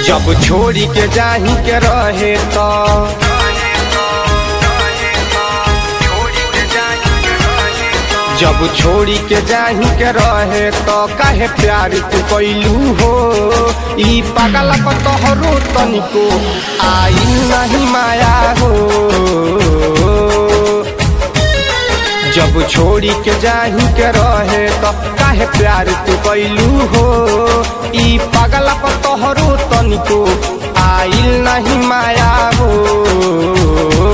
जब छोड़ी के जाही के रहे तो जब छोड़ी के जाही के रहे तो काहे प्यार तू कैलू हो ई पागल तोहरो तनिको आई नहीं माया हो जब छोड़ी के जाही के रहे तो काहे प्यार तू कैलू हो ई पागल तोहरो तनिको आइल नहीं माया हो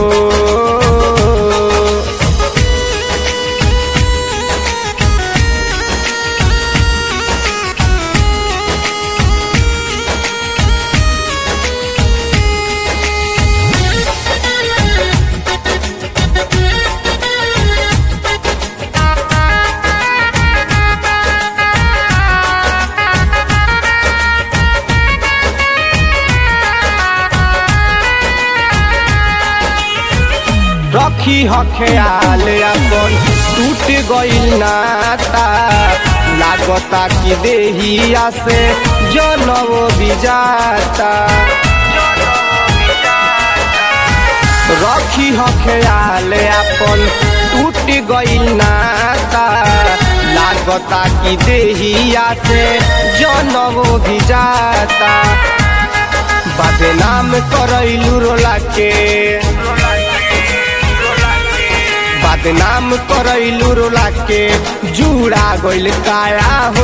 रखी ह ख्याल अपन टूट गइल नाता लागता कि देहिया से जनव बिजाता रखी ह ख्याल अपन टूट गइल नाता लागता कि देहिया से जनव बिजाता बदनाम करैलू रोला के बदनाम करैलू रोला के जुड़ा गइल काया हो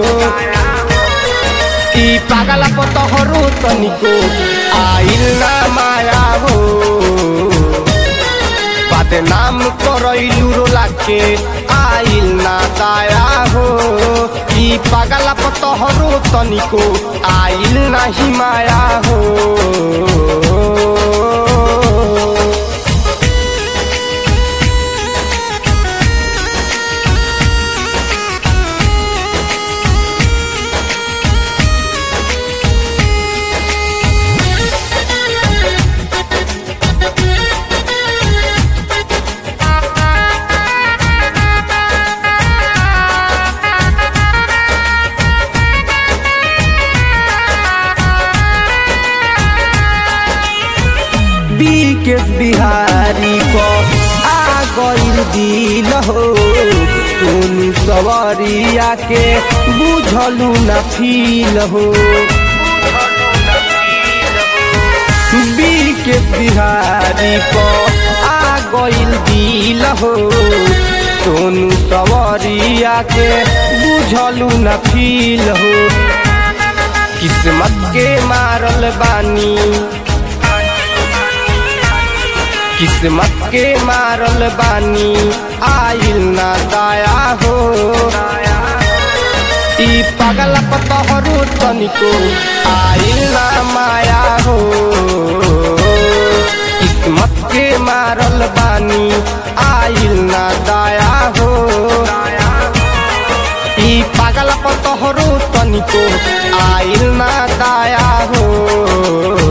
ई पागल पतहरो तनिको आइल ना माया हो बदनाम करैलू रोला के आइल ना दाया हो ई पागल पतहरो तनिको आइल ना ही माया हो बीकेस बिहारी को आ गइल दिल हो सोनू सवरिया के बुझलू न फील हो बीकेस बिहारी को आ गइल दिल हो सोनू सवरिया के बुझलू न फील हो किस्मत के मारल बानी किस्मत के मारल बानी आइल ना दाया हो ई पागल पतहरो तनिको आइल ना माया हो किस्मत के मारल बानी आइल ना दाया हो ई पागल पतहरो तनिको आइल ना दाया हो